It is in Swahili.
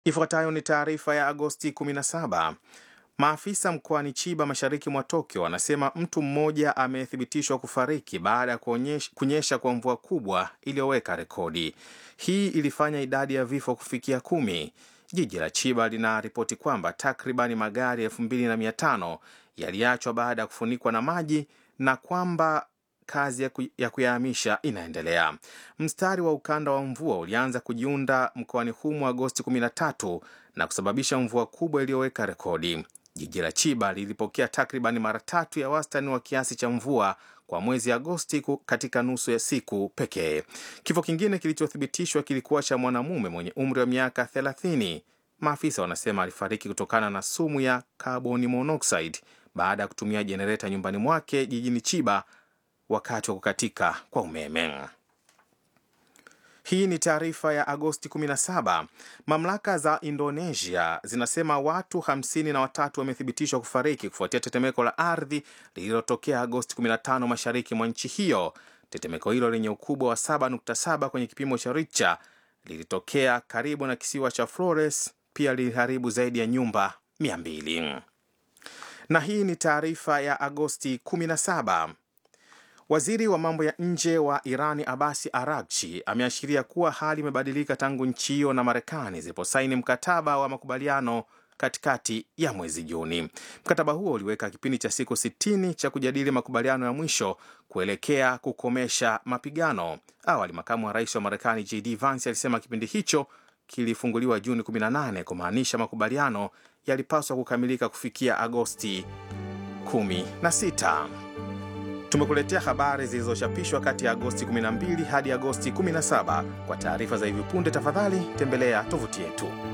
Ifuatayo ni taarifa ya Agosti 17. Maafisa mkoani Chiba mashariki mwa Tokyo wanasema mtu mmoja amethibitishwa kufariki baada ya kunyesha kwa mvua kubwa iliyoweka rekodi. Hii ilifanya idadi ya vifo kufikia kumi. Jiji la Chiba linaripoti kwamba takribani magari 2500 yaliachwa baada ya kufunikwa na maji na kwamba kazi ya kuyahamisha inaendelea. Mstari wa ukanda wa mvua ulianza kujiunda mkoani humo Agosti 13 na kusababisha mvua kubwa iliyoweka rekodi. Jiji la Chiba lilipokea takribani mara tatu ya wastani wa kiasi cha mvua kwa mwezi Agosti katika nusu ya siku pekee. Kifo kingine kilichothibitishwa kilikuwa cha mwanamume mwenye umri wa miaka 30. Maafisa wanasema alifariki kutokana na sumu ya carbon monoxide baada ya kutumia jenereta nyumbani mwake jijini Chiba wakati wa kukatika kwa umeme. Hii ni taarifa ya Agosti 17. Mamlaka za Indonesia zinasema watu hamsini na watatu wamethibitishwa kufariki kufuatia tetemeko la ardhi lililotokea Agosti 15 mashariki mwa nchi hiyo. Tetemeko hilo lenye ukubwa wa 7.7 kwenye kipimo cha Richter lilitokea karibu na kisiwa cha Flores, pia liliharibu zaidi ya nyumba 200. Na hii ni taarifa ya Agosti 17. Waziri wa mambo ya nje wa Irani Abasi Aragchi ameashiria kuwa hali imebadilika tangu nchi hiyo na Marekani ziliposaini mkataba wa makubaliano katikati ya mwezi Juni. Mkataba huo uliweka kipindi cha siku 60 cha kujadili makubaliano ya mwisho kuelekea kukomesha mapigano. Awali, makamu wa rais wa Marekani JD Vance alisema kipindi hicho kilifunguliwa Juni 18 kumaanisha makubaliano yalipaswa kukamilika kufikia Agosti 16. Tumekuletea habari zilizochapishwa kati ya Agosti 12 hadi Agosti 17. Kwa taarifa za hivi punde, tafadhali tembelea tovuti yetu.